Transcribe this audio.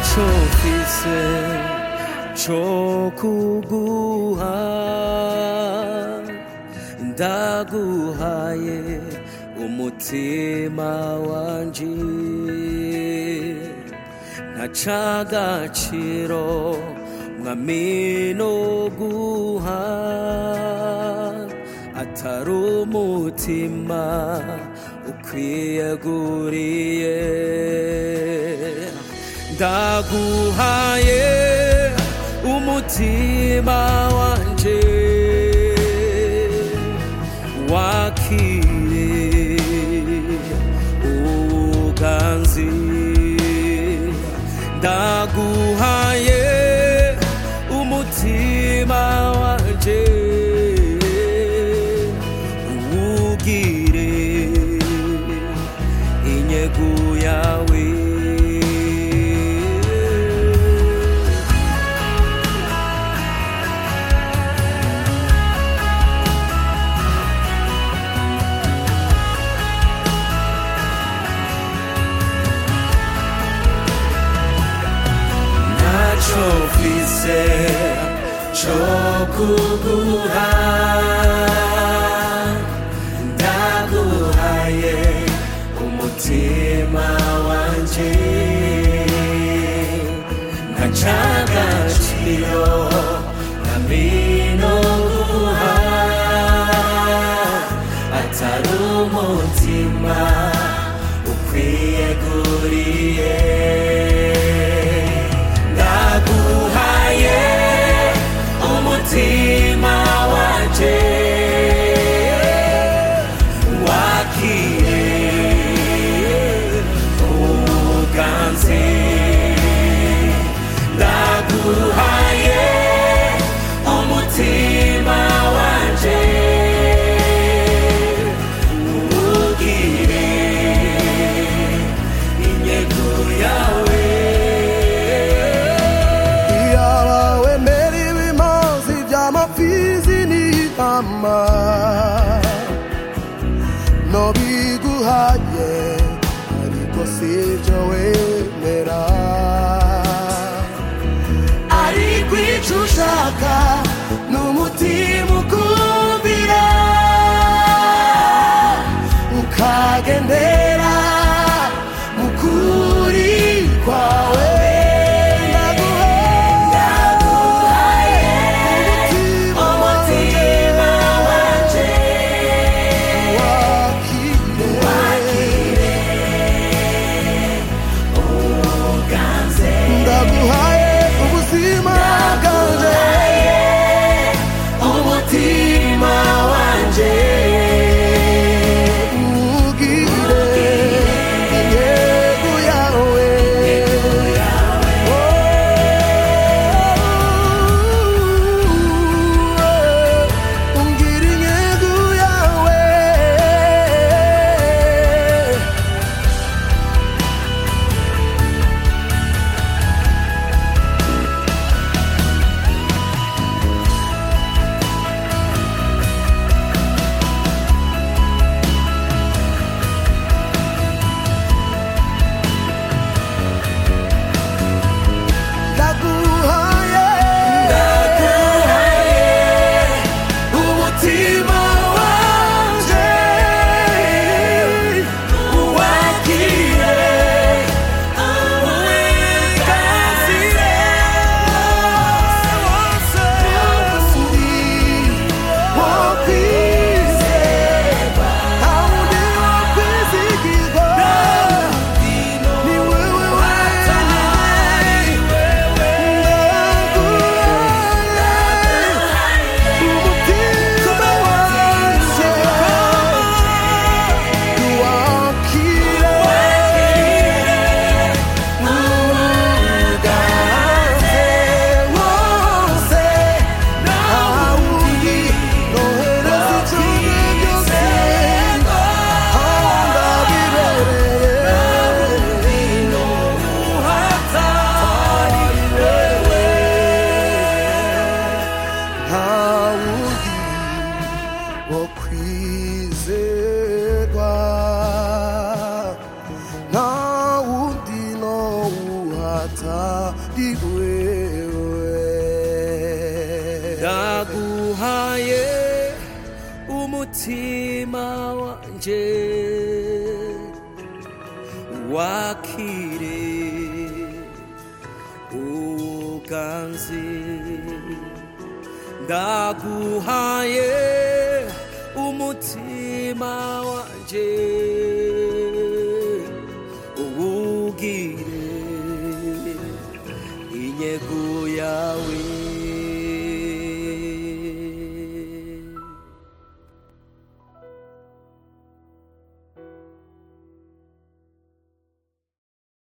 ntacyo mfise cyo kuguha ndaguhaye umutima wanje ntacagaciro mwami no guha atari umutima ukwiyeguriye ndaguhaye umutima wanje wakire uganzi ndaguhaye umutima wanje uwugire inyegu yawe ntacyo mfise cyo kuguha ndaguhaye umutima wanje ntacagaciro nkamino guha atari umutima ukwiyeguriye ndaguhaye umutima wanje wakire uganze ndaguhaye umutima wanje ugire inyego yawe Iyaba wemera ibimazi by'amapfizi n'intama nobiguhaye ariko sibyo wemera ariko icyo ushaka ni umutima ukumvira ukagendera mu kuri kwawe ndaguhaye umutima wanje wakire ndaguhaye ubuzima bwanjye umutima wanje ugire intego yawe Oh, ungire intego yawe ndaguhaye umutima wanje wakire uwekazire wose wo kwizerwa nta wundi no uhata umutima wanje wakire uganze ndaguhaye umutima wanje uwugire inyego yawe